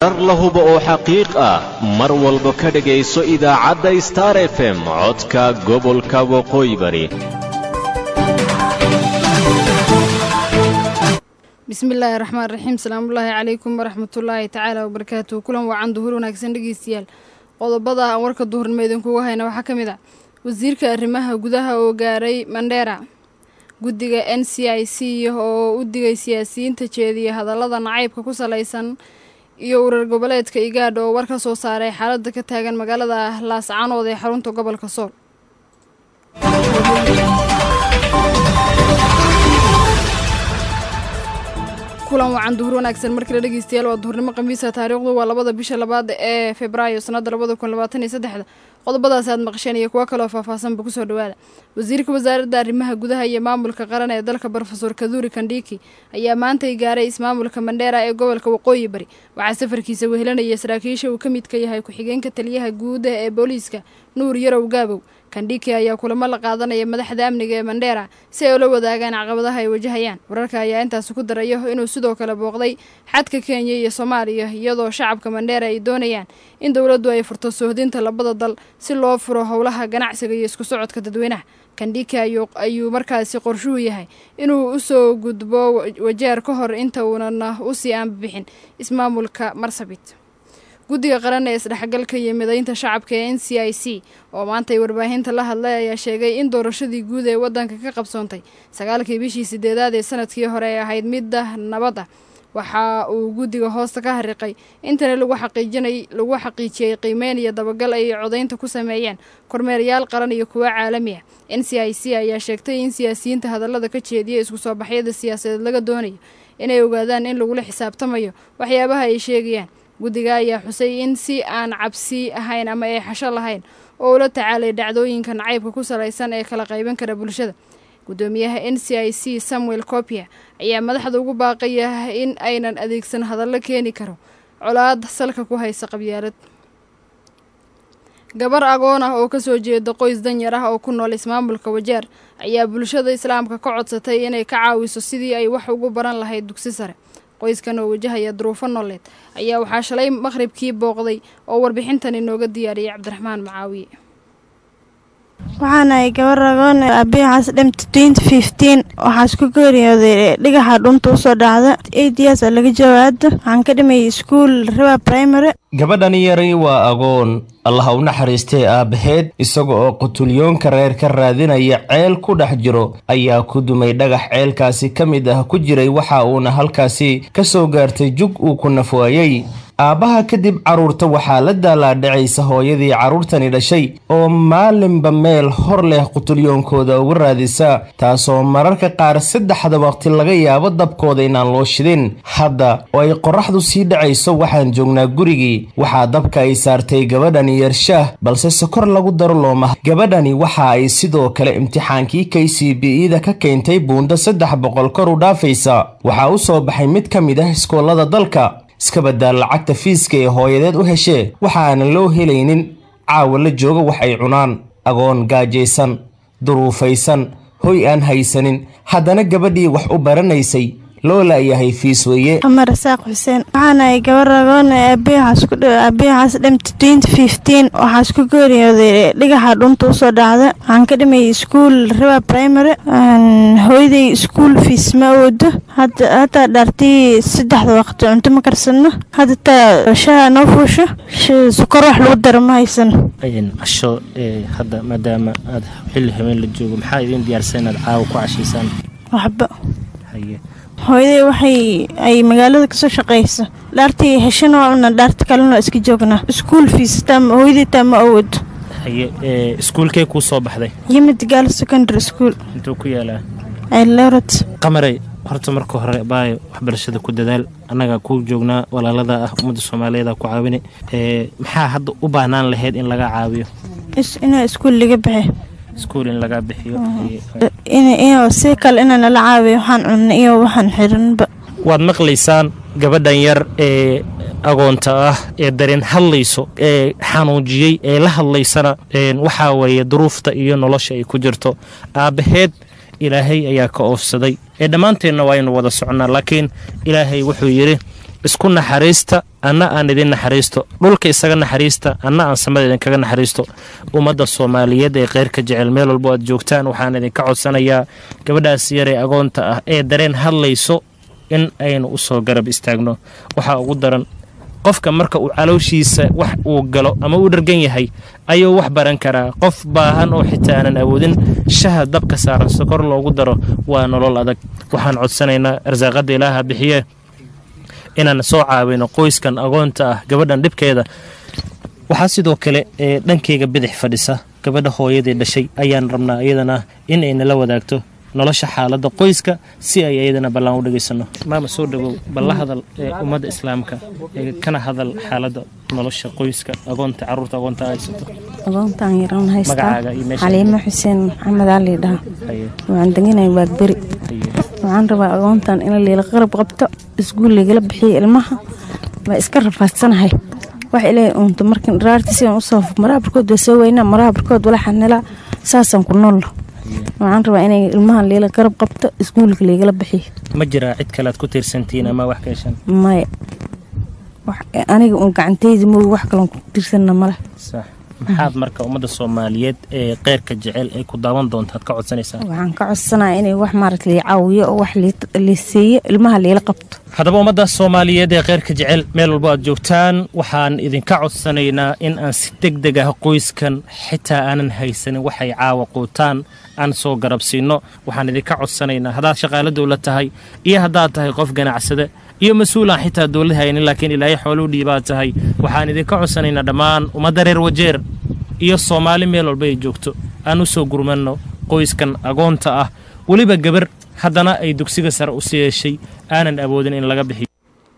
warar la hubo oo xaqiiq ah mar walba ka dhegayso idaacadda star f m codka gobolka waqooyi bari bismillaahi raxmaan raxiim salaamullaahi calaykum waraxmatullaahi tacaala wabarakaatuhu kulan wacan duhur wanaagsan dhegeystayaal qodobada aan warka duhurnimo idinkuga hayna waxaa ka mid ah wasiirka arrimaha gudaha oo gaaray mandheera guddiga n c i c oo u digay siyaasiyiinta jeediya hadallada nacaybka ku salaysan iyo urar goboleedka igaadha oo war ka soo saaray xaaladda ka taagan magaalada laascanood ee xarunta gobolka sool kulan wacan duhur wanaagsan markale dhegeystayaal waa duhurnimo khamiisa taariikhdu waa labada bisha labaad ee febraayo sanada labada kun labaatan iyo saddexda qodobadaas aad maqasheen iyo kuwo kaloo faahfaahsanba kusoo dhawaada wasiirka wasaaradda arrimaha gudaha iyo maamulka qaran ee dalka brofesor kaduri kandhiki ayaa maantay gaaray ismaamulka mandheera ee gobolka waqooyi bari waxaa safarkiisa wehelanaya saraakiisha uu ka midka yahay ku-xigeenka taliyaha guuda ee booliiska nuur yarow gaabow kandhiki ayaa kulamo la qaadanaya madaxda amniga ee mandheera si ay ula wadaagaan caqabadaha ay wajahayaan wararka ayaa intaasi ku darayo inuu sidoo kale booqday xadka kenya iyo soomaaliya iyadoo shacabka mandheera ay doonayaan in dowladdu ay furto soohdinta labada dal si loo furo howlaha ganacsiga iyo isku socodka dadweynaha kandhiki ayuu markaasi qorshuhu yahay inuu usoo gudbo wajeer ka hor inta uunana usii aanbabixin ismaamulka marsabit guddiga qaran ee isdhexgalka iyo midaynta shacabka ee n c i c oo maantay warbaahinta la hadlay ayaa sheegay in doorashadii guud ee waddanka ka qabsoontay sagaalkii bishii sideedaad ee sanadkii hore ay ahayd midda nabad ah waxa uu guddiga hoosta ka hariqay intana lagu xaqiijinay lagu xaqiijiyey qiimeyn iyo dabagal ay codaynta ku sameeyeen kormeerayaal qaran iyo kuwo caalami ah n c i c ayaa sheegtay in siyaasiyiinta hadallada ka jeediya isku soo baxyada siyaasadeed laga doonayo inay ogaadaan in lagula xisaabtamayo waxyaabaha ay sheegayaan guddiga ayaa xusay in si aan cabsi ahayn ama ay xasho lahayn oo ula tacaalay dhacdooyinka nacaybka ku salaysan ee kala qayban kara bulshada guddoomiyaha n c i c samuel copia ayaa madaxda ugu baaqaya in aynan adeegsan hadallo keeni karo colaad salka ku haysa qabyaalad gabar agoon ah oo kasoo jeeda qoys danyar ah oo ku nool ismaamulka wajeer ayaa bulshada islaamka ka codsatay inay ka caawiso sidii ay wax ugu baran lahayd dugsi sare qoyskan oo wajahaya duruufo nooleed ayaa waxaa shalay maqhribkii booqday oo warbixintan inooga diyaariyay cabdiraxmaan macaawiye waxaanahay gabar agoon aabihaas dhimta twenty fifteen waxaa isku geeriyooday dhigaxa dhunta usoo dhacda eight years oo laga jawaado waxaan ka dhimayay iskuol riba primary gabadhani yari waa agoon allah u naxariistay aabbaheed isaga oo qutulyoonka reer ka raadinaya ceel ku dhex jiro ayaa ku dumay dhagax ceelkaasi ka mid ah ku jiray waxa uuna halkaasi ka soo gaartay jug uu ku nafwaayey aabbaha kadib carruurta waxaa la daalaadhacaysa hooyadii carruurtani dhashay oo maalinba meel hor leh qutulyoonkooda uga raadisa taasoo mararka qaar saddexda waqti laga yaabo dabkooda inaan loo shidin hadda oo ay qorraxdu sii dhacayso waxaan joognaa gurigii waxaa dabka ay saartay gabadhani yarshaah balse sokor lagu daro looma gabadhani waxa ay sidoo kale imtixaankii k c b ida ka keentay buundo saddex boqol kor u dhaafaysa waxaa u soo baxay mid ka mid ah iskoolada dalka iska baddaa lacagta fiiska ee hooyadeed u heshee waxaanan loo helaynin caawa la jooga wax ay cunaan agoon gaajaysan duruufaysan hoy aan haysanin haddana gabadhii wax u baranaysay loo laayahay fiis weeye amar saaq xuseen waxaanahay gabar agoon aabihaas dhimta twenty fifteen waxaa isku geeriyooday dhigaxa dhunta usoo dhacda waxaan ka dhimayay iskuol riba primary hooyaday iskuol fiis ma awoodo hataa dhaartii saddexda waqti cunto ma karsano hadda taa shaha noo fuusho sukor wax lagu daro ma haysan casho hadda maadaama aad xilli habeen la joogo maxaa idiin diyaarsan inaad caawa ku cashaysaan waxba hooyaday waxay ay magaalada kasoo shaqayso dhaartii heshana waa una dhaarta kalena iska joognaa iskuol fiis hooyaday taa ma awoodo haye iskuulkee kuu soo baxday yimid gaal secondary school intuu ku yaalaa elorot qamarey horta marka hore baayo waxbarashada ku dadaal annagaa kuu joognaa walaalada ah ummadda soomaaliyeed ku caawine maxaa hadda u baahnaan lahayd in laga caawiyo inaa iskuol laga baxe iskuul in laga bixiyo si kale inaa nala caawiyo waxaan cunna iyo waxaan xiranba waad maqlaysaan gabadhan yar ee agoonta ah ee dareen hadlayso ee xanuujiyey ee la hadlaysana waxaa weeye duruufta iyo nolosha ay ku jirto aabbaheed ilaahay ayaa ka oofsaday ee dhammaanteenna waa aynu wada soconnaa laakiin ilaahay wuxuu yidhi isku naxariista anna aan idin naxariisto dhulka isaga naxariista anna aan samada idinkaga naxariisto ummadda soomaaliyeed ee kheyrka jecel meel walbo aad joogtaan waxaan idinka codsanayaa gabadhaas yaree agoonta ah ee dareen hadlayso in aynu u soo garab istaagno waxaa ugu daran qofka marka uu calooshiisa wax uu galo ama uu dhargan yahay ayuu wax baran karaa qof baahan oo xitaa aanan awoodin shaha dabka saaran sokor loogu daro waa nolol adag waxaan codsanaynaa arsaaqadda ilaaha bixiye inaan soo caawino qoyskan agoonta ah gabadhan dhibkeeda waxaa sidoo kale ee dhankeyga bidix fadhisa gabadha hooyadii dhashay ayaan rabnaa iyadana in ay nala wadaagto nolosha xaaladda qoyska si ay iyadana ballaan u dhegaysano maama soo dhawow balla hadal ee ummadda islaamka ee kana hadal xaaladda nolosha qoyska agoonta caruurta agoonta haysato agoontaan yaran haystaa Magacaaga iyo meesha- xaliimo xuseen maxamed ali dhaha haye waxaan deganay waagberi haye waxaan rabaa agoontan in liila qarab qabto iskuul ligala bixiyo ilmaha waa iska rafaadsanahay wax ilaahay uunta markan dharaartiisi aan usoo maraha barkood waa soo weynaa maraha barkood wala xanilaa saasaan ku noolno waxaan rabaa inay ilmahan liila qarab qabto iskuulka ligala bixiyo ma jiraa cid kale aad ku tiirsantihiin ama wax ka heshan maya wax- aniga uun gacantayda moogi wax kaloon ku tirsanna male sax maxaad marka ummadda soomaaliyeed ee keyrka jecel ay ku daawan doontaad ka codsanaysaa waxaan ka codsanaya inay wax maaragta lii caawiyo oo wax lii- lii siiyo ilmaha liila qabto haddaba ummadda soomaaliyeed ee keyrka jecel meel walbo aad joogtaan waxaan idinka codsanaynaa in aan si deg deg ah qoyskan xitaa aanan haysanin waxay caawa quutaan aan soo garabsiinno waxaan idinka codsanaynaa haddaad shaqaalo dowlad tahay iyo haddaad tahay qof ganacsade iyo mas-uulaan xitaa dowlad haynin laakiin ilaahay xooluu dhiibaad tahay waxaan idinka codsanaynaa dhammaan ummadda reer wajeer iyo soomaali meel walba ay joogto aan u soo gurmanno qoyskan agoonta ah weliba gabar haddana ay dugsiga sare u sii yeeshay aanan awoodin in laga bixiyo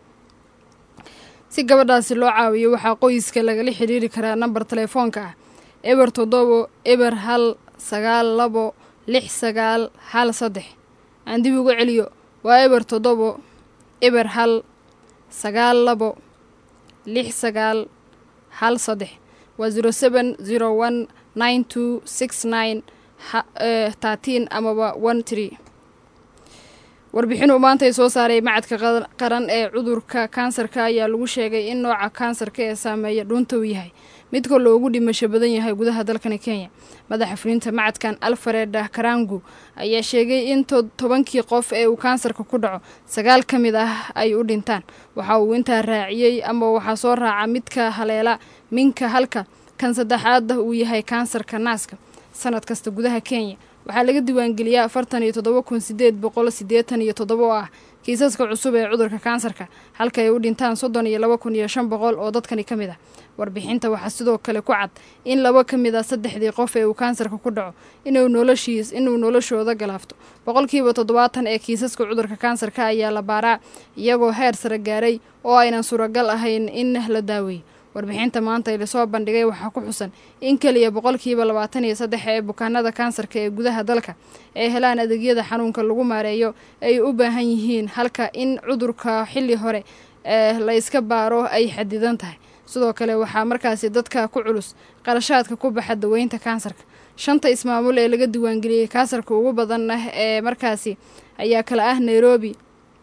si gabadhaasi loo caawiyo waxaa qoyska lagala xidhiiri karaa nambar telefoonka ah eber toddobo eber hal sagaal labo lix sagaal hal saddex aan dib uga celiyo waa eber toddobo eber hal sagaal labo lix sagaal hal saddex waa zero seven zero one nine two six nine thirteen amaba one tree warbixinuu maanta ay soo saaray macadka qad- qaran ee cudurka kansarka ayaa lagu sheegay in nooca kansarka ee saameeya dhuunta uu yahay midka loogu dhimasho badan yahay gudaha dalkani kenya madaxa fulinta macadkan alfared karangu ayaa sheegay in to- tobankii qof ee uu kansarka ku dhaco sagaal ka mid ah ay u dhintaan waxa uu intaa raaciyey ama waxaa soo raaca midka haleela minka halka kan saddexaadda uu yahay kansarka naaska sanad kasta gudaha kenya waxaa laga diiwaangeliyaa afartan iyo toddoba kun sideed boqol siddeetan iyo toddoba oo ah kiisaska cusub ee cudurka kansarka halka ay u dhintaan soddon iyo laba kun iyo shan boqol oo dadkani ka mid ah warbixinta waxaa sidoo kale ku cad in laba ka mid ah saddexdii qof ee uu kansarka ku dhaco inuu noloshiis inuu noloshooda galaafto boqolkiiba toddobaatan ee kiisaska cudurka kansarka ayaa la baaraa iyagoo heer sare gaaray oo aynan suuragal ahayn in la daaweeyo warbixinta maanta ee lasoo bandhigay waxaa ku xusan in keliya boqolkiiba labaatan iyo saddex ee bukaanada kansarka ee gudaha dalka ee helaan adeegyada xanuunka lagu maareeyo ay u baahan yihiin halka in cudurka xilli hore ee la iska baaro ay xadidan tahay sidoo kale waxaa markaasi dadka ku culus qarashaadka ku baxa daweynta kansarka shanta ismaamul ee laga diiwaangeliyey kansarka ugu badan ah ee markaasi ayaa kala ah nairobi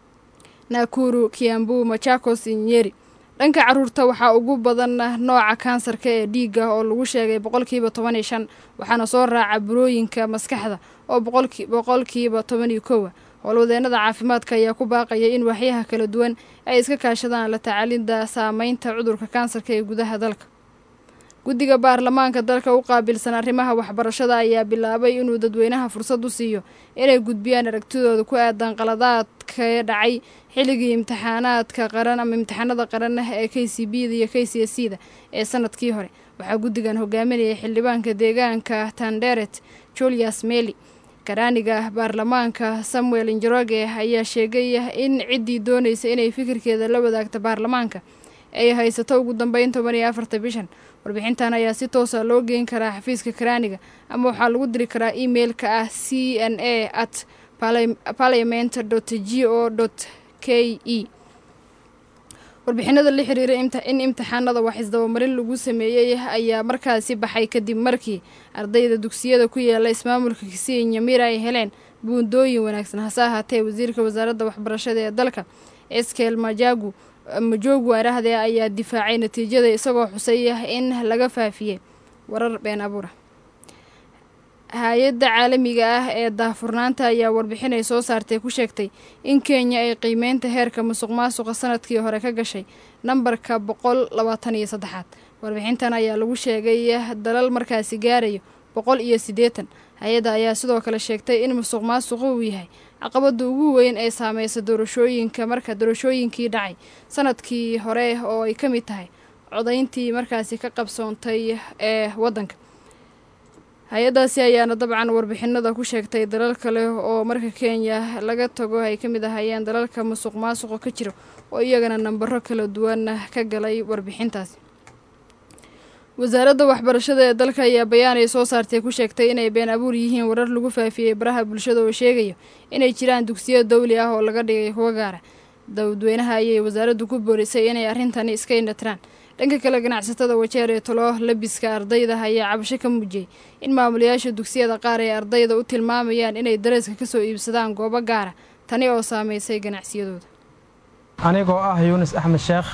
nakuru kiambu machakos iyo nyeri dhanka caruurta waxaa ugu badan nooca kansarka ee dhiiga oo lagu sheegay boqolkiiba toban iyo shan waxaana soo raaca burooyinka maskaxda oo boqolki- boqolkiiba toban iyo kowa howlwadeenada caafimaadka ayaa ku baaqaya in waxyaha kala duwan ay iska kaashadaan la tacaalida saameynta cudurka kansarka ee gudaha dalka guddiga baarlamaanka dalka u qaabilsan arrimaha waxbarashada ayaa bilaabay inuu dadweynaha fursad u siiyo inay gudbiyaan aragtidooda ku aadan qaladaadka dhacay xilligii imtixaanaadka qaran ama imtixaanada qaran ah ee k c b da iyo k c s c da ee sanadkii hore waxaa guddigan hogaaminayay xildhibaanka deegaanka tanderet julius meli karaaniga baarlamaanka samuel njoroge ayaa sheegay in ciddii doonaysa inay fikirkeeda la wadaagta baarlamaanka ay haysato ugu dambeyn toban iyo afarta bishan warbixintan ayaa si toosa loo geyn karaa xafiiska karaaniga ama waxaa lagu diri karaa emailka ah c n a at parliament g o k e warbixinada la xiriira imti- in imtixaanada wax isdabamarin lagu sameeyey ayaa markaasi baxay kadib markii ardayda dugsiyada ku yaala ismaamulka kisii nyamira ay heleen buundooyin wanaagsan hase ahaatee wasiirka wasaaradda waxbarashada ee dalka eskel majagu majoogu arahde ayaa difaacay natiijada isagoo xusay in laga faafiyey warar been abuura hay-adda caalamiga ah ee daahfurnaanta ayaa warbixin ay soo saartay ku sheegtay in kenya ay qiimeynta heerka musuq maasuqa sanadkii hore ka gashay nambarka boqol labaatan iyo saddexaad warbixintan ayaa lagu sheegay dalal markaasi gaarayo boqol iyo siddeetan hay-adda ayaa sidoo kale sheegtay in musuq maasuqu uu yahay caqabada ugu weyn ee saameysa doorashooyinka marka doorashooyinkii dhacay sanadkii hore oo ay ka mid tahay codayntii markaasi ka qabsoontay ee waddanka hay-addaasi ayaana dabcan warbixinada ku sheegtay dalal kale oo marka kenya laga tago ay ka mid ahayeen dalalka musuq maasuqa ka jira oo iyagana nambaro kala duwan ka galay warbixintaasi wasaaradda waxbarashada ee dalka ayaa bayaan ay soo saartay ku sheegtay inay been abuur yihiin warar lagu faafiyey baraha bulshada oo sheegaya inay jiraan dugsiyo dawli ah oo laga dhigay kuwa gaara dadweynaha ayay wasaaraddu ku boorisay inay arrintani iska indhatiraan dhanka kale ganacsatada wajeer ee talo labiska ardayda ayaa cabasho ka muujiyey in maamulayaasha dugsiyada qaar ay ardayda u tilmaamayaan inay dareeska kasoo iibsadaan goobo gaara tani oo saameysay ganacsiyadooda anigoo ah yuunis axmed sheekh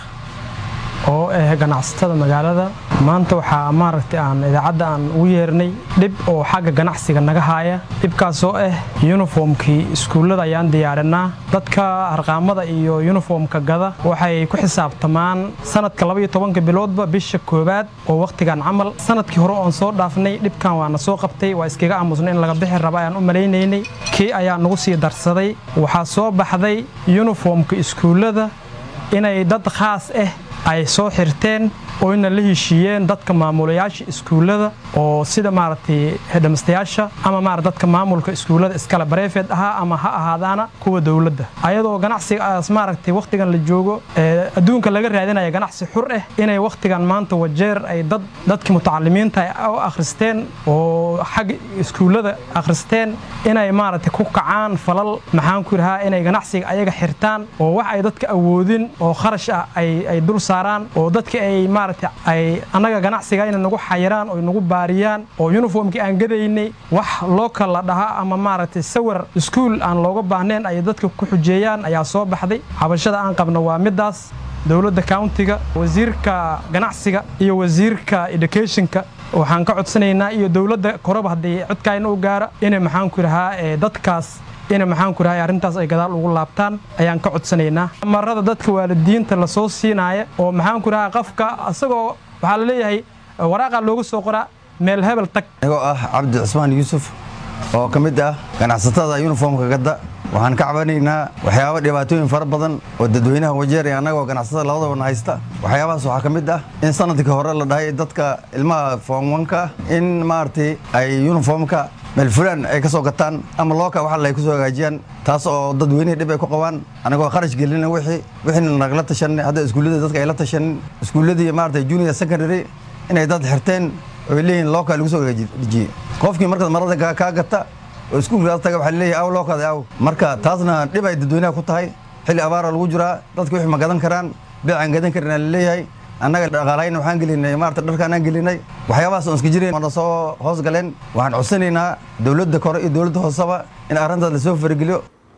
oo ah ganacsatada magaalada maanta waxaa maaragtay aan idaacadda aan ugu yeernay dhib oo xagga ganacsiga naga haaya dhibkaasoo ah yuniformkii iskuullada ayaan diyaarinaa dadka harqaamada iyo yuniformka gada waxay ku xisaabtamaan sanadka labaiyo tobanka biloodba bisha koowaad oo wakhtigan camal sanadkii hore oon soo dhaafnay dhibkan waana soo qabtay waa iskaga aamusnay in laga bixi raba ayaan u malaynaynay kii ayaa nagu sii darsaday waxaa soo baxday yuniformka iskuullada inay dad khaas ah ay soo xirteen oo ina la heshiiyeen dadka maamulayaasha iskuullada oo sida maaragtay hedhamastayaasha ama maarata dadka maamulka iskuullada iskale bareefeed ahaa ama ha ahaadaana kuwa dowladda ayadoo ganacsigaas maaragtay wakhtigan la joogo ee adduunka laga raadinaya ganacsi xur ah inay wakhtigan maanta wajeer ay dad dadkii mutacalimiinta u akhristeen oo xagga iskuullada akhristeen inay maaragtay ku kacaan falal maxaan ku yidhahaa inay ganacsiga ayaga xirtaan oo wax ay dadka awoodin oo kharash ah ay dul saaraan oo dadka ay maaragtay ay annaga ganacsiga inay nagu xayiraan oo nagu baariyaan oo yuniformkii aan gadaynay wax loo kala dhahaa ama maaragtay sawir iskuul aan looga baahnayn ay dadka ku xujeeyaan ayaa soo baxday xabashada aan qabno waa midaas dowladda countiga wasiirka ganacsiga iyo wasiirka educationka waxaan ka codsanaynaa iyo dowladda koraba haddii codkaayna u gaara inay maxaan ku yidhahaa dadkaas ina maxaan ku rahay arrintaas ay gadaal ugu laabtaan ayaan ka codsanaynaa marada dadka waalidiinta lasoo siinaaya oo maxaan ku rahaa qofka asagoo waxaa la leeyahay waraaqa looga soo qoraa meel hebel tag anigoo ah cabdi cusmaan yuusuf oo ka mid ah ganacsatada yuniformka gadda waxaan ka cabanaynaa waxyaaba dhibaatooyin fara badan oo dadweynaha wajeer ee annagoo ganacsatada labadabana haysta waxyaabahaas waxaa ka mid ah in sanadkii hore la dhahay dadka ilmaha foomwanka in maaragtay ay yuniformka meel fulaan ay ka soo gataan ama looka wax ay ku soo hagaajiyaan taas oo dadweynihii dhib ay ku qabaan anagoo kharash gelina wixii wixiina nagala tashanay hadda iskuullada dadka ay la tashanin iskuulladii maaragtay junior secondary inay dad xirteen oo ay leeyihiin looka lagu soo hagaajiyey qofkii markaad marada kaa gata oo iskuulkaas taga waxaa leeyahay aw lookaada aw marka taasna dhib ay dadweynaha ku tahay xilli abaara lagu jiraa dadka wixii ma gadan karaan beecaan gadan karin aa laleeyahay annaga dhaqaalayn waxaan gelinay maarata dharkaan aan gelinay waxyaabahaas oon iska jirayn waana soo hoos galeen waxaan codsanaynaa dowladda kore iyo dowladda hooseba in arrintaas lasoo farageliyo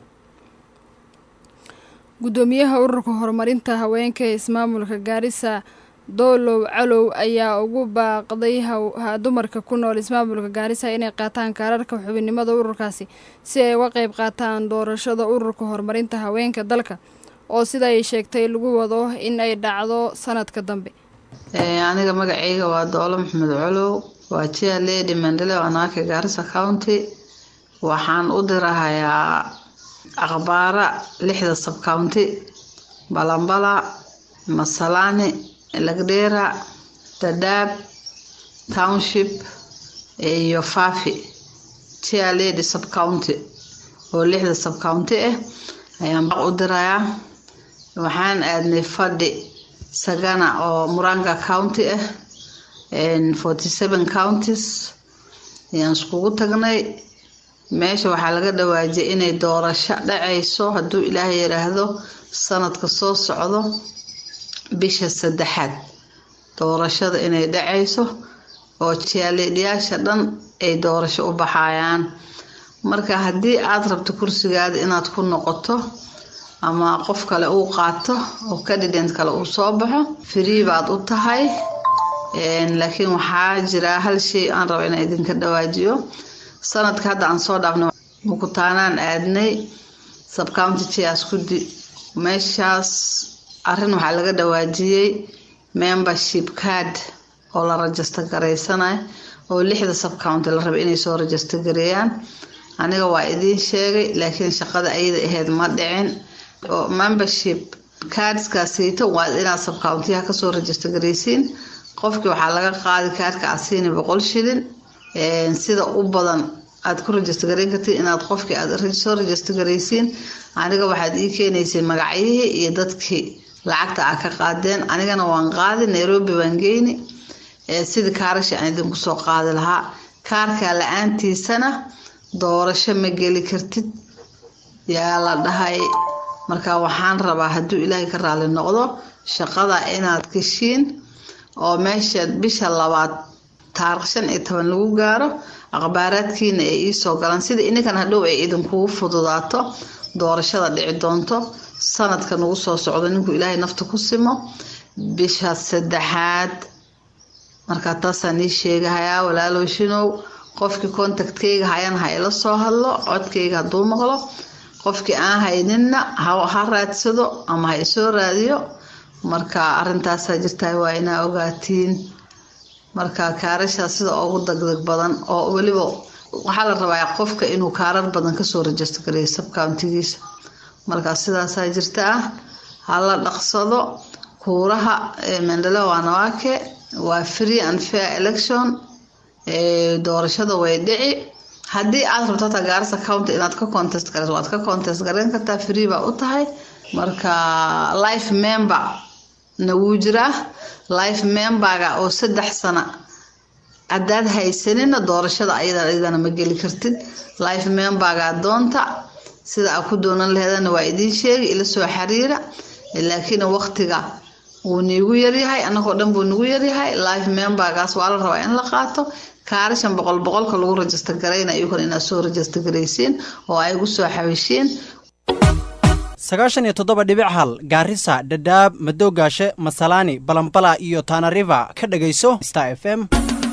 guddoomiyaha ururka horumarinta haweenka ee ismaamulka gaarisa doolow calow ayaa ugu baaqday dumarka ku nool ismaamulka gaarisa inay qaataan kaararka xubinnimada ururkaasi si ay uga qayb qaataan doorashada ururka horumarinta haweenka dalka oo sida ay sheegtay lagu wado in ay dhacdo sanadka dambe aniga magacayga waa doolo maxamed colow waa jia lady mandele anaaka gaarisa county waxaan u dirahayaa akhbaara lixda subcounty balambala masalaani lagdheera dadaab township iyo fafi jia lady subcounty oo lixda subcounty ah ayaan u dirayaa waxaan aadnay fadhi sagana oo muranga county ah forty seven counties ayaan iskugu tagnay meesha waxaa laga dhawaajiyay inay doorasho dhacayso hadduu ilaahay yidhaahdo sanadka soo socdo bisha saddexaad doorashada inay dhacayso oo jaaleedyaasha dhan ay doorasho u baxayaan marka haddii aada rabto kursigaada inaad ku noqoto ama qof kale uu qaato oo candidate kale uu soo baxo free baad u tahay laakiin waxaa jira hal shay aan raba inaan idinka dhawaajiyo sanadka hadda aan soo dhaafnay mukutaanaan aadnay subcounty chairs kudi meeshaas arrin waxaa laga dhawaajiyey membership card oo la rajista garaysanayo oo lixda subcounty la raba inay soo rajista gareeyaan aniga waa idiin sheegay laakiin shaqada ayada ahayd ma dhicin oo membership cardskaasiito waa inaad subcountiyaha kasoo rajista garaysiin qofkii waxaa laga qaadi kaarka asiini boqol shilin sida u badan aad ku rajista garayn kartiin inaad qofkii aad soo rajista garaysiin aniga waxaad ii keenaysiin magacyihii iyo dadkii lacagta aa ka qaadeen anigana waan qaadi nairobi baan geyni sidii kaarashi aan idinku soo qaadi lahaa kaarka la-aantiisana doorasho ma geli kartid yaa la dhahay marka waxaan rabaa hadduu ilaahay ka raali noqdo shaqada inaad geshiin oo meesha bisha labaad taarikh shan iyo toban lagu gaaro aqbaaraadkiina ay iisoo galaan sida ininkan hadhow ay idinkugu fududaato doorashada dhici doonto sanadka nagu soo socdo ninkuu ilaahay nafta ku simo bisha saddexaad markaa taasaan ii sheegahayaa walaaloshinow qofkii contactkeyga hayan ha ila soo hadlo codkeyga hadduu maqlo qofkii aan hayninna ha raadsado ama ha isoo raadiyo marka arintaasaa jirtaa waa inaa ogaatiin marka kaarashaa sida ugu degdeg badan oo weliba waxaa la rabaa qofka inuu kaarar badan kasoo rajista gareeyo subcountigiisa marka sidaasaa jirta ah hala dhaqsado kuuraha mendele wanawake waa free and fair election doorashada way dhici haddii aad rabto hataa gaarisa county inaad ka contest gareyso waad ka contest gareyn kartaa free baa u tahay marka life member na wuu jiraa life memberga oo saddex sana haddaad haysanina doorashada ayadana ma geli kartid life memberga doonta sida aa ku doonan laheedana waa idiin sheegi ila soo xiriira laakiin waqtiga wuu niigu yaryahay annagoo dhan buu nagu yaryahay life membergaas waa la rabaa in la qaato kaarashan boqol boqolka lagu rajista garayna iyukan inaad soo rajista garaysiin oo ay gu soo xawishiin sagaashan iyo toddoba dhibic hal gaarisa dhadhaab madoogaashe masalaani balambala iyo tanariva ka dhegayso star f m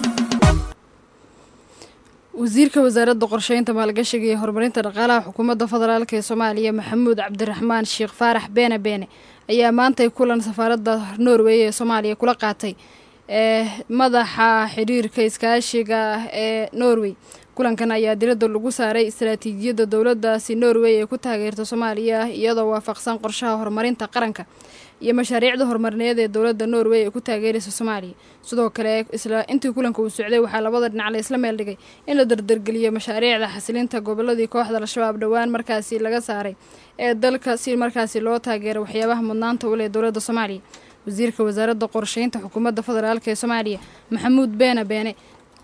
wasiirka wasaaradda qorsheynta maalgashiga iyo horumarinta dhaqaalaha xukuumadda federaalk ee soomaaliya maxamuud cabdiraxmaan sheekh faarax beene beene ayaa maantay kulan safaaradda norway ee soomaaliya kula qaatay ee madaxa xiriirka iskaashiga ee norway kulankan ayaa diradda lagu saaray istaraatiijiyadda dowladdaasi norway ee ku taageerta soomaaliya iyadoo waafaqsan qorshaha horumarinta qaranka iyo mashaariicda horumarineed ee dowladda norway ee ku taageeraysa soomaaliya sidoo kale isla intii kulanka uu socday waxaa labada dhinac la isla meel dhigay in la dardargeliyo mashaariicda xasilinta goboladii kooxda al-shabaab dhowaan markaasi laga saaray ee dalka si markaasi loo taageero waxyaabaha mudnaanta u leh dowladda soomaaliya wasiirka wasaaradda qorsheynta xukuumadda federaalk ee soomaaliya maxamuud beene beene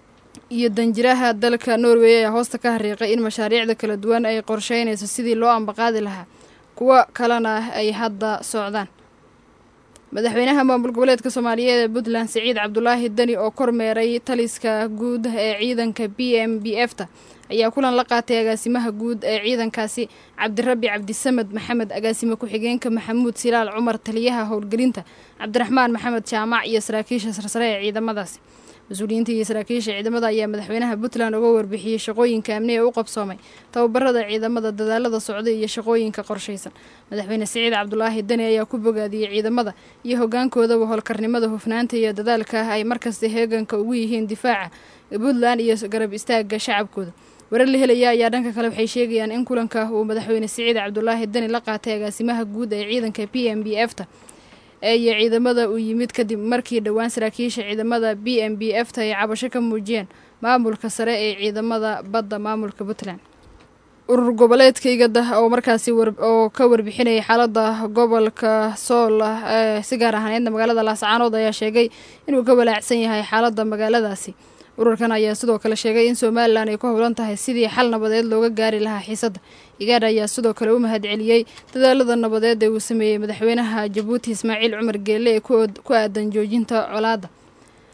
iyo danjiraha dalka norway ayaa hoosta ka hariiqay in mashaariicda kala duwan ay qorsheynayso sidii loo ambaqaadi lahaa kuwo kalena ay hadda socdaan madaxweynaha maamul goboleedka soomaaliyeed ee puntland siciid cabdulaahi deni oo kormeeray taliska guud ee ciidanka b m b f ta ayaa kulan la qaatay agaasimaha guud ee ciidankaasi cabdirabbi cabdisamed maxamed agaasime ku-xigeenka maxamuud silaal cumar taliyaha howlgelinta cabdiraxmaan maxamed jaamac iyo saraakiisha sarsare ee ciidamadaasi mas-uuliyiinta iyo saraakiisha ciidamada ayaa madaxweynaha puntland uga warbixiyey shaqooyinka amni ee u qabsoomay tababarada ciidamada dadaalada socday iyo shaqooyinka qorshaysan madaxweyne siciid cabdulaahi deni ayaa ku bogaadiyey ciidamada iyo hogaankoodaba howlkarnimada hufnaanta iyo dadaalka ay markasta heeganka ugu yihiin difaaca puntland iyo garab istaaga shacabkooda warar la helaya ayaa dhanka kale waxay sheegayaan in kulanka uu madaxweyne siciid cabdulaahi deni la qaatay agaasimaha guud ee ciidanka p m b f ta iyo ciidamada uu yimid kadib markii dhowaan saraakiisha ciidamada b m b f ta ay cabasho ka muujiyeen maamulka sare ee ciidamada badda maamulka puntland urur goboleedka igada oo markaasi oo ka warbixinayay xaalada gobolka sool ee si gaar ahaaneedna magaalada laascaanood ayaa sheegay inuu ka walaacsan yahay xaalada magaaladaasi ururkan ayaa sidoo kale sheegay in somalilan ay ku howlan tahay sidii xal nabadeed looga gaari lahaa xiisadda igaadh ayaa sidoo kale u mahadceliyey dadaalada nabadeed ee uu sameeyey madaxweynaha jabuuti ismaaciil cumar geelle ee ku aadan joojinta colaadda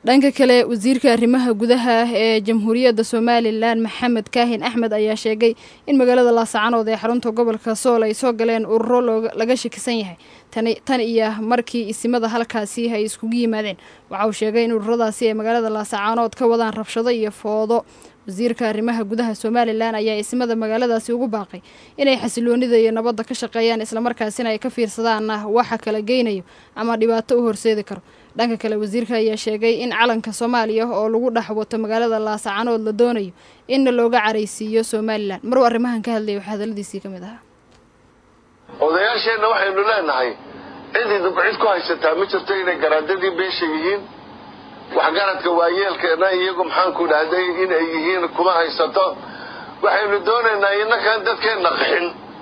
dhanka kale wasiirka arrimaha gudaha ee jamhuuriyadda somalilan maxamed kaahin axmed ayaa sheegay in magaalada laasacanood ee xarunta gobolka sool ay soo galeen ururo laga shakisan yahay tan iyo markii isimada halkaasi ay iskugu yimaadeen waxa uu sheegay in ururadaasi ay magaalada laasacanood ka wadaan rabshado iyo foodo wasiirka arrimaha gudaha somalilan ayaa isimada magaaladaasi ugu baaqay inay xasiloonida iyo nabadda ka shaqeeyaan islamarkaasina ay ka fiirsadaan waxa kala geynayo ama dhibaato u horseedi karo dhanka kale wasiirka ayaa sheegay in calanka soomaaliya oo lagu dhex wato magaalada laasacanood la doonayo inna looga caraysiiyo somalilan maruu arrimahan ka hadlaya waxaa hadaladiisii ka mid ahaa odayaasheenna waxaynu leenahay cid idinku cid ku haysataa ma jirto inay garaadadii beesha yihiin waxgaradka waayeelkeena iyagu maxaanku dhahday inay yihiin kuma haysato waxaynu doonaynaa inakaan dadkeenna qaxin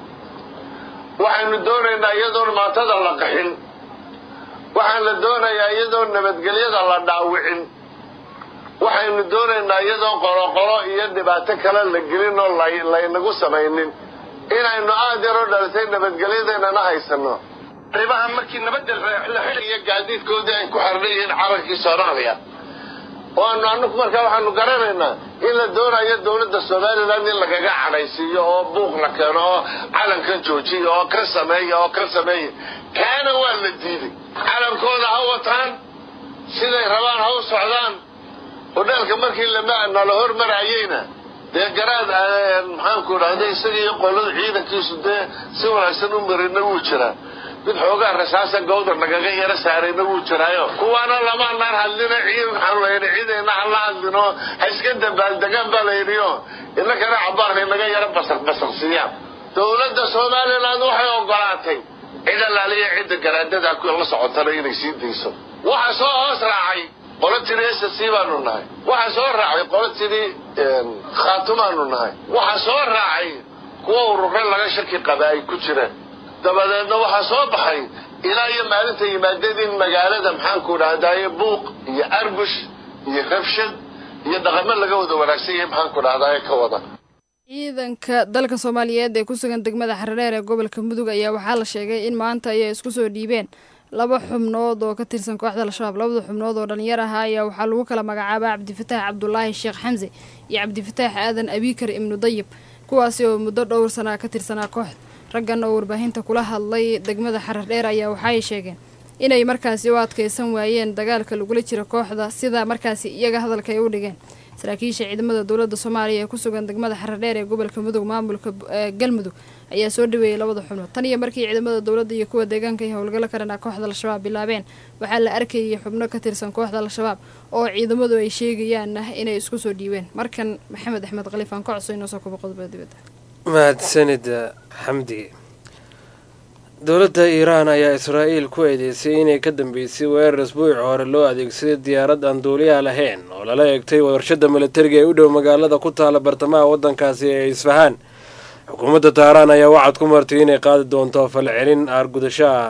waxaynu doonaynaa iyadoon maatada la qaxin waxaan la doonayaa iyadoon nabadgelyada la dhaawicin waxaynu doonaynaa iyadoon qoloqolo iyo dhibaato kale la gelin oo laynagu samaynin inaynu aad yaroo dhalisay nabadgelyadeennana haysanno ribaha markii nabadda la xiliyo gaadiidkoodii ay ku xardhan yihiin calankii soomaaliya oo aanu anaku markaa waxaanu garanaynaa in la doonayo dawladda somalilan in lagaga cadhaysiiyo oo buuq la keeno oo calankan joojiya oo ka sameeya oo ka sameeya kaana waa la diiday calankooda ha wataan siday rabaan ha u socdaan hodheelka markii nala hormarayeyna dee garaad maxaanku dhahday isaga iyo qolada ciidankiisu dee si wanaagsan u marina wuu jiraa mid xoogaa rasaasa gawdar nagaga yaro saarayna wuu jiraayo kuwaana lamaanaan hadlino ciid maxaanu layidhi ciidayna hala hadlino ha iska dabaaldegaan baa layidhiyo innakana cabaarkay naga yaro basaq basaqsiiyaan dawladda somalilan waxay ogolaatay cid allaaliya cidda garaadada la socotana inay sii dayso waxa soo hoos raacay qolo tidhi s c baanu nahay waxa soo raacay qolo tidhi khaatumaanu nahay waxa soo raacay kuwa urure laga shaki qaba ay ku jiraan dabadeedna waxaa soo baxay ilaa iyo maalinta yimaadeen in magaalada maxaanku dhahdaye buuq iyo arbush iyo rabshad iyo dhaqamo laga wada wanaagsan yahay maxaanku dhahdaye ka wada ciidanka dalka soomaaliyeed ee ku sugan degmada xaradheer ee gobolka mudug ayaa waxaa la sheegay in maanta ay isku soo dhiibeen laba xubnood oo ka tirsan kooxda al-shabaab labada xubnood oo dhalinyar ahaa ayaa waxaa lagu kala magacaabaa cabdifataax cabdulaahi sheekh xamse iyo cabdifataax aadan abiikar ibnu dayib kuwaasi oo muddo dhowr sanaa ka tirsanaa kooxda raggan oo warbaahinta kula hadlay degmada xaradheer ayaa waxaay sheegeen inay markaasi u adkeysan waayeen dagaalka lagula jiro kooxda sida markaasi iyaga hadalka ay u dhigeen saraakiisha ciidamada dowladda soomaaliya ee ku sugan degmada xaradheer ee gobolka mudug maamulka galmudug ayaa soo dhaweeyey labada xubnood tan iyo markii ciidamada dowladda iyo kuwa deegaanka ay howlgallo ka dhanaa kooxda al-shabaab bilaabeen waxaa la arkayay xubno ka tirsan kooxda al-shabaab oo ciidamadu ay sheegayaan inay isku soo dhiibeen markan maxamed axmed khaliifaan ka codso inoo soo kubo qodobada dibadda mahadsanida xamdi dowladda iiraan ayaa israa'iil ku eedeysay inay ka dambeysay weerar isbuuci hore loo adeegsaday diyaarad aan duuliyaha lahayn oo lala eegtay warshada milatariga ee u dhow magaalada ku taala bartamaha waddankaasi ee isfahaan xukuumadda taaraan ayaa wacad ku martay inay qaadi doonto falcelin aargudasho ah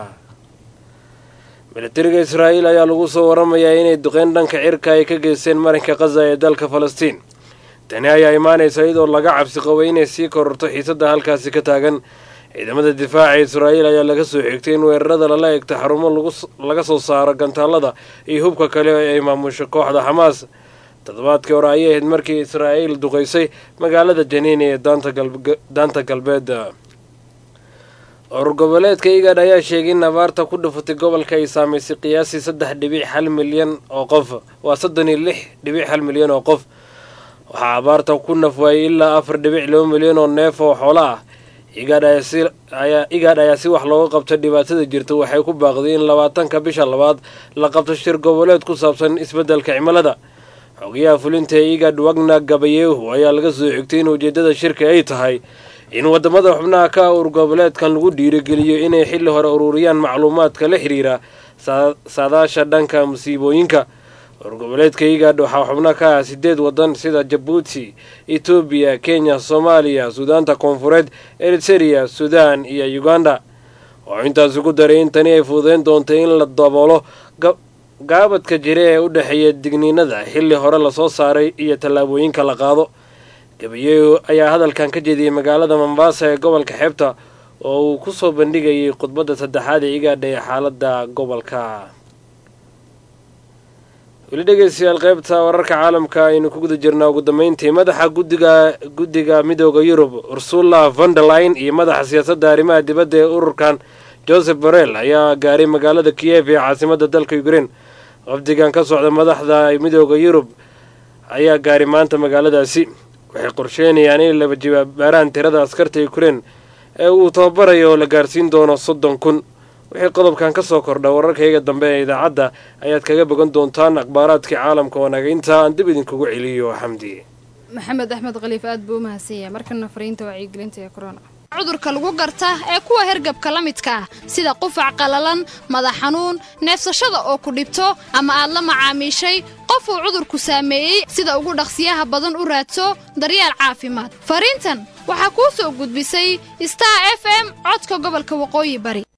milatariga israa'iil ayaa lagu soo waramayaa inay duqeyn dhanka cirka ay ka geysteen marinka khaza ee dalka falastiin tani ayaa imaanaysa iyadoo laga cabsi qabay inay sii kororto xiisadda halkaasi ka taagan ciidamada difaaca israa'iil ayaa laga soo xigtay in weerarada lala egta xarumo laga soo saaro gantaalada iyo hubka kale ee ay maamusho kooxda xamaas toddobaadkii hore ayay ahayd markii israa'iil duqaysay magaalada janiin ee daanta galbeed urur goboleedka igad ayaa sheegay in abaarta ku dhufatay gobolka ay saamaysay qiyaasii saddex dhibic hal milyan oo qof waa soddon iyo lix dhibic hal milyan oo qof waxaa abaarta ku nafwaayay ilaa afar dhibic laba milyan oo neef oo xoolo ah igaadh ayaa si wax looga qabta dhibaatada jirta waxay ku baaqday in labaatanka bisha labaad la qabto shir goboleed ku saabsan isbeddelka cimilada xogayaha fulinta ee igad wagna gabayeehu ayaa laga soo xigtay in ujeeddada shirka ay tahay in waddamada xubnaha ka urur goboleedkan lagu dhiirigeliyo inay xilli hore ururiyaan macluumaadka la xiriira saadaasha dhanka musiibooyinka urur goboleedka igad waxaa xubno ka ah sideed waddan sida jabuuti etoobiya kenya soomaaliya suudaanta koonfureed eritereya suudaan iyo uganda oo intaas ugu daray in tani ay fududeyn doonto in la daboolo gaabadka jira ee u dhexeeya digniinada xilli hore lasoo saaray iyo tallaabooyinka la qaado gabayeehu ayaa hadalkan ka jeediyey magaalada mombasa ee gobolka xeebta oo uu ku soo bandhigayay khudbadda saddexaad ee igaadha ee xaaladda gobolka weli dhegeystayaal qaybta wararka caalamka aynu ku guda jirnaa ugu dambeyntii madaxa guddiga guddiga midooda yurub ursula vonderline iyo madaxa siyaasadda arrimaha dibadda ee ururkan joseph borrell ayaa gaaray magaalada kiyev ee caasimadda dalka ukrein wafdigan ka socda madaxda midooda yurub ayaa gaaray maanta magaaladaasi waxay qorsheynayaan inay laba jibaabaaraan tirada askarta ukrein ee uu tababarayo oo la gaarsiin doono soddon kun wixii qodobkan ka soo kordha wararkayga dambe ee idaacadda ayaad kaga bogan doontaan akhbaaraadkii caalamka wanaga intaa aan dib idinkugu celiyo xamdi maxamed axmed khaliif aad buu u mahadsan yahay markana fariinta wacyigelinta ee corona cudurka lagu garta ee kuwa hergabka la midka ah sida qufac qalalan madax xanuun neefsashada oo ku dhibto ama aad la macaamiishay qof uu cudurku saameeyey sida ugu dhaqsiyaha badan u raadso daryeel caafimaad fariintan waxaa kuu soo gudbisay star f m codka gobolka waqooyi bari